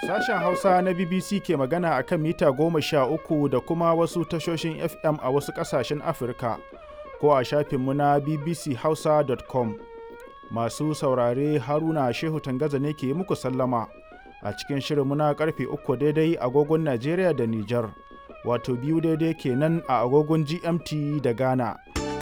Sashen Hausa na BBC ke magana a kan mita goma sha uku da kuma wasu tashoshin FM a wasu ƙasashen Afirka ko a shafinmu na bbchausa.com. Masu saurare Haruna Shehu Tangaza ne ke muku sallama a cikin shirinmu na karfe uku daidai agogon Najeriya da Nijar, wato biyu daidai kenan a agogon GMT da Ghana.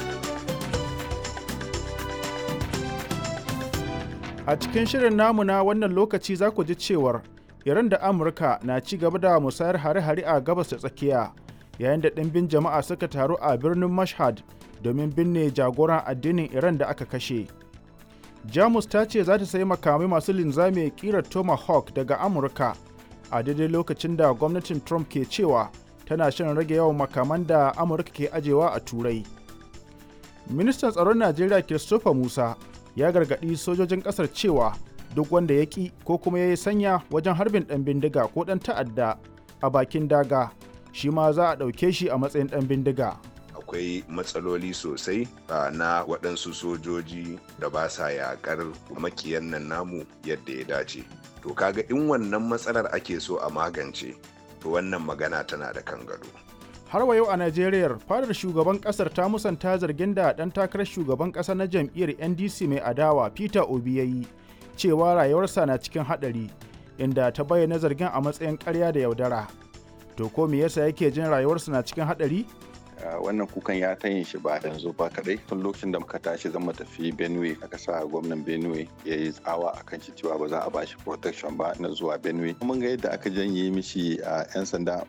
A cikin shirin namu na wannan lokaci za ku ji cewar Iran da Amurka na ci gaba da musayar hare-hare a gabas da tsakiya yayin da ɗimbin jama'a suka taru a birnin Mashhad domin binne jagoran addinin Iran da aka kashe. Jamus ta ce za ta sayi makamai masu linzami ƙirar Tomahawk daga Amurka a daidai lokacin da gwamnatin Trump ke cewa tana shan rage yawan makaman da Amurka ke ajewa a Turai. Ministan tsaron Najeriya Christopher Musa ya gargaɗi sojojin ƙasar cewa duk wanda ya ƙi ko kuma ya yi sanya wajen harbin ɗan bindiga ko ɗan ta'adda a bakin daga shi ma za a ɗauke shi a matsayin ɗan bindiga. akwai matsaloli sosai na waɗansu sojoji da ba sa yaƙar makiyan nan namu yadda ya dace to kaga in wannan matsalar ake so a magance to wannan magana tana da kan gado har wa yau a najeriya fadar shugaban kasar ta musanta zargin da ɗan takarar shugaban ƙasa na jam'iyyar ndc mai adawa peter obi ya yi cewa rayuwarsa na cikin haɗari inda ta bayyana zargin a matsayin ƙarya da yaudara to ko me yasa yake jin rayuwarsa na cikin haɗari wannan kukan ya ta yin shi ba yanzu ba kadai tun lokacin da muka tashi zama tafi benue aka sa gwamnan benue ya yi tsawa a kan cewa ba za a ba shi protection ba na zuwa benue mun ga yadda aka janye mishi a 'yan sanda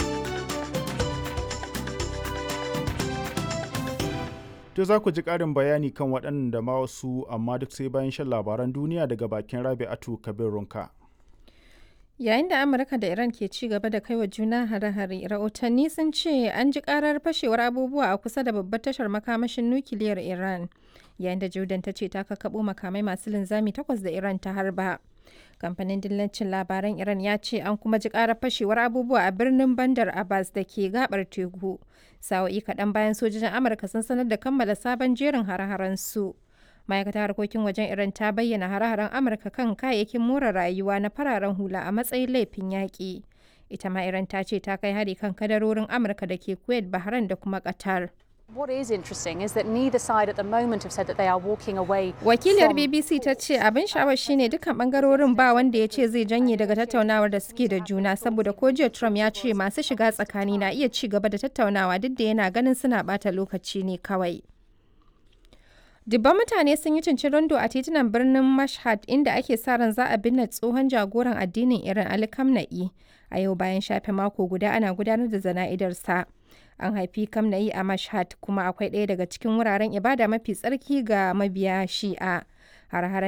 To za ku ji ƙarin bayani kan waɗannan da ma wasu amma duk sai bayan shan labaran duniya daga bakin Rabi'atu Kabir Runka. Yayin da Amurka da Iran ke ci gaba da kai wa juna hare-hare, rahotanni sun ce an ji karar fashewar abubuwa a kusa da babbar tashar makamashin nukiliyar Iran. Yayin da Jordan ta ce ta kakkaɓo makamai masu linzami takwas da Iran ta harba. Kamfanin dillancin labaran Iran ya ce an kuma ji karar fashewar abubuwa a birnin Bandar Abbas da ke gabar teku. Sa'o'i kaɗan bayan sojojin Amurka sun sanar da kammala sabon jerin hare-haren su. ma'aikatar harkokin wajen iran ta bayyana hare-haren amurka kan kayayyakin more rayuwa na fararen hula a matsayin laifin yaƙi ita ma iran ta ce ta kai hari kan kadarorin amurka da ke kuwait bahrain da kuma qatar What is interesting is that neither side at the moment have said that they are walking away. Wakiliyar BBC ta ce abin sha'awar shine dukkan bangarorin ba wanda ya ce zai janye daga tattaunawar da suke da juna saboda ko jiya Trump ya ce masu shiga tsakani na iya ci gaba da tattaunawa duk da yana ganin suna bata lokaci ne kawai. Dubban mutane sun yi cincirindo a titunan birnin Mashhad inda ake sa ran za a binne tsohon jagoran addinin Iran Ali Khamenei a yau bayan shafe mako guda ana gudanar da zana'idarsa. An haifi Khamenei a Mashhad kuma akwai ɗaya daga cikin wuraren ibada mafi tsarki ga mabiya Shi'a. Har